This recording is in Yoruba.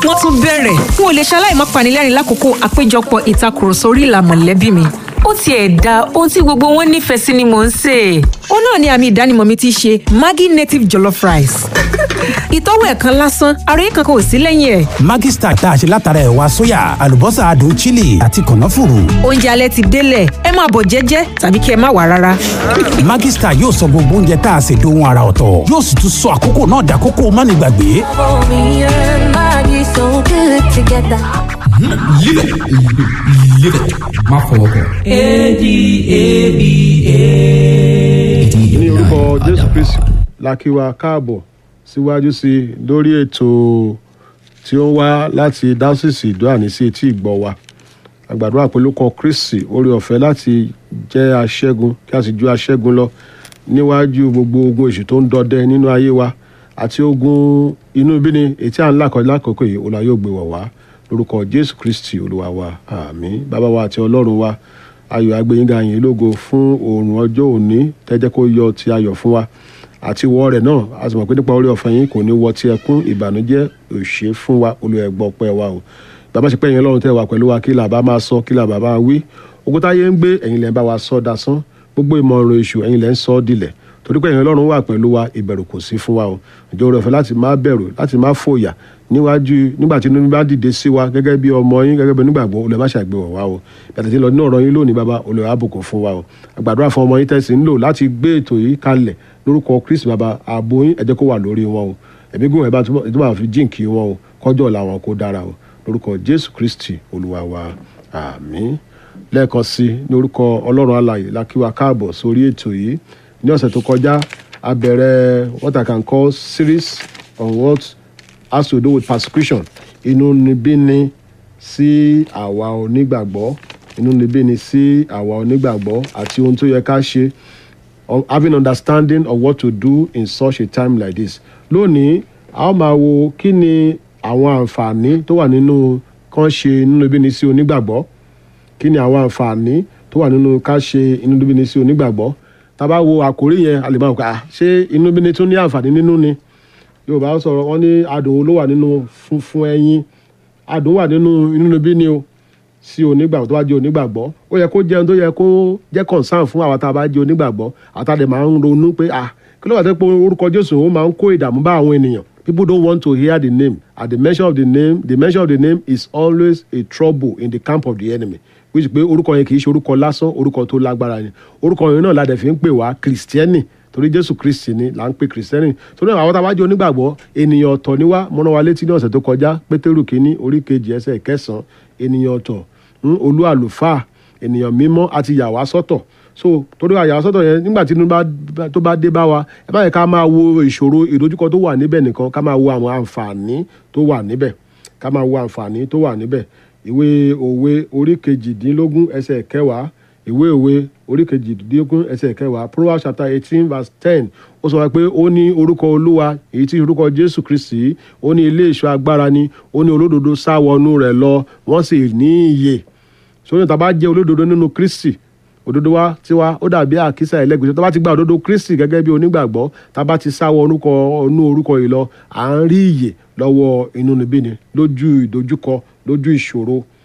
wọ́n tún bẹ̀rẹ̀ n ò lè ṣaláì má panilẹ́rìn lákòókò àpéjọpọ̀ ìtakùrọ̀sọ orí ìlà mọ̀lẹ́bí mi ó tiẹ̀ da ohun tí gbogbo wọn nífẹ̀ẹ́ sí ni mò ń sè é. ó náà ni àmì ìdánimọ̀ mi ti ṣe Maggi native jollof rice. ìtọ́wò ẹ̀kan lásán ara yìí kankan ò sí lẹ́yìn ẹ̀. Maggi Star tá a ṣe látara ẹ̀wà sóyà àlùbọ́sà adùn chili àti kànáfùrù. oúnjẹ alẹ́ ti délẹ̀ ẹ máa bọ̀ jẹ́jẹ́ tàbí kí ẹ má wà rárá. Maggi Star yóò sọ gbogbo oúnjẹ tá a ṣe dohun ara ọ̀tọ̀ yóò sì tún sọ àkókò náà dàkókò mánigbàgbé. Me and Maggie so good together. Live it. Live it. Má fọwọ́ kàn. ní orúkọ jésù kristi la kí wa káàbọ̀ síwájú sí i lórí ètò tí ó ń wá láti dáṣìsì ìdúràní sí etí ìgbọ́ wa àgbàdo àpélúkọ kristi orí ọ̀fẹ́ láti jẹ́ aṣẹ́gun kí a sì ju aṣẹ́gun lọ níwájú gbogbo ogun èṣù tó ń dọdẹ nínú ayé wa àti ogun inú bíni ètí à ń là kọjá lákòókò yìí olùwà yóò gbé wọ̀ wá lórúkọ jésù kristi olúwa wa àmín bàbá wa àti ọlọ́run wa ayọ̀ agbẹ́yìnga yìí lógo fún oòrùn ọjọ́ òní tẹ́jẹ́ kó yọ ti ayọ̀ fún wa àti wọ́ rẹ̀ náà a sì mọ̀ pé nípa orí ọ̀fẹ́ yín kò ní wọ ti ẹkún ìbànújẹ́ òṣè fún wa olùẹ̀gbọ́ pẹ́ wa o bàbá ṣe pé ẹ̀yin ọlọ́run tẹ́ wà pẹ̀lú wa kí là bá máa sọ kí là bá máa wí ogun táyé ń gbé ẹ̀yin lẹ́ ń bá wa sọ dasán gbogbo ìmọ̀ràn èṣù ẹ̀yin lẹ́ ń sọ ọ́ dilẹ̀ torí pé ẹ̀yin ọlọ́run wà pẹ̀lú wa ìbẹ̀rù kò sí fún wa o ìjọ orí ọ̀fẹ́ láti má bẹ̀rù láti má fòyà níwájú nígbà tí inú bá dìde sí wa gẹ́gẹ́ bí ọmọ yín gẹ́gẹ́ bí onígbàgbọ́ olè má ṣàgbéwọ̀ wá o yàtọ̀ tí lọ nínú ọ̀rọ̀ yín lónìí bàbá olè àbùkù fún wa o àgbàdúrà fún ọmọ yín tẹ̀sí ń lò láti gbé ètò yìí kalẹ̀ lórúkọ kristi bàbá ààbò yín ẹ jẹ́ kó wà lórí wọn o ẹ̀mí gùn ẹ̀ bá tó bá fi jíǹkì wọn o kọjọ́ ọ̀la wọn kó dára o lórúkọ jésù kristi olúwa wa àmín lẹ́ẹ̀kan sí i ní orúkọ ọlọ́run alààyè la kí wa káàbọ̀ sórí ètò yìí ní ọ̀sẹ̀ tó kọjá a bẹ̀rẹ̀ what i can call series on what has to do with persecution inúnibíni sí àwa onígbàgbọ́ inúnibíni sí àwa onígbàgbọ́ àti ohun tó yẹ ká ṣe of having understanding of what to do in such a time like this lónìí a ó máa wo kí ni àwọn àǹfààní tó wà nínú kán ṣe inúnibíni sí onígbàgbọ́ kí ni àwọn àǹfààní tó wà nínú ká ṣe inúnibíni sí onígbàgbọ́ tá a bá wo àkórí yẹn a lè máa wò ká ṣé inúnibíni tún ní àǹfààní nínú ni yorùbá sọ̀rọ̀ wọ́n ní adùn ló wà nínú funfun ẹyin adùn wà nínú inúnibíni o sí onígbàgbọ́ tó bá jẹ́ onígbàgbọ́ ó yẹ kó jẹun tó yẹ kó jẹ́ concern fún àwọn tá a bá jẹ́ onígbàgbọ́ àtàdé máa ń ronú pé ah kí ló wà tó pé orúkọ jésù ó máa ń kó ìdààmú bá àwọn ènìyàn people don't want to hear the name at the mention of the name the mention of the name is always a trouble in the camp of the enemy which pé orúkọ yẹn kì í ṣe orúkọ lásán orúkọ tó lágbára ni orúkọ yẹn náà la dẹ̀ fi ń pè wá kìrìsìtẹ́nì torí jésù kristi ni là ń pè kìrìsìtẹ́nì torí àwọn tá a bá jẹ́ onígbàgbọ́ ènìyàn ọ̀tọ̀ ni wá mọ́nà wa létí ní ọ̀sẹ̀ tó kọjá pétérù kínní orí kejì ẹsẹ̀ kẹsàn-án ènìyàn ọ̀tọ̀ olú àlùfáà ènìyàn mímọ́ àti yà wá sọ́tọ̀ so torí àyà wá sọ́tọ̀ yẹn nígbà tí inú tó bá dé bá wa ẹ bá yẹ ká máa wo ìṣòro ìdojúkọ tó wà níbẹ̀ nìkan ká máa wo àwọn àǹfààní tó wà níbẹ̀ ká máa wo àǹfààní tó wà níbẹ̀ ìwé òwe orí kejìdínlógún ẹsẹ̀ kẹwàá ìwé òwe orí kejìdínlógún ẹsẹ̀ kẹwàá proverbs chapter eighteen verse ten ó sọ pé ó ní orúkọ olúwa èyí tí orúkọ jésù kristi ó ní ilé ìṣọ́ agbára ni ó ní olódodo sá wọnú rẹ̀ lọ wọ́n sì ní ìyè sóyún tá a bá jẹ́ olódodo nínú kristi òdodo wa tiwa ó dàbí àkísà ẹlẹ́gbẹ̀ẹ́ tá a bá ti gba òdodo kristi gẹ́gẹ́ bí onígbàgbọ́ tá a bá ti sá wọ orúkọ inú orúkọ yìí lọ à ń rí ìyè lọ́wọ́ inúnibíni lójú ìdojúkọ lójú ìṣòro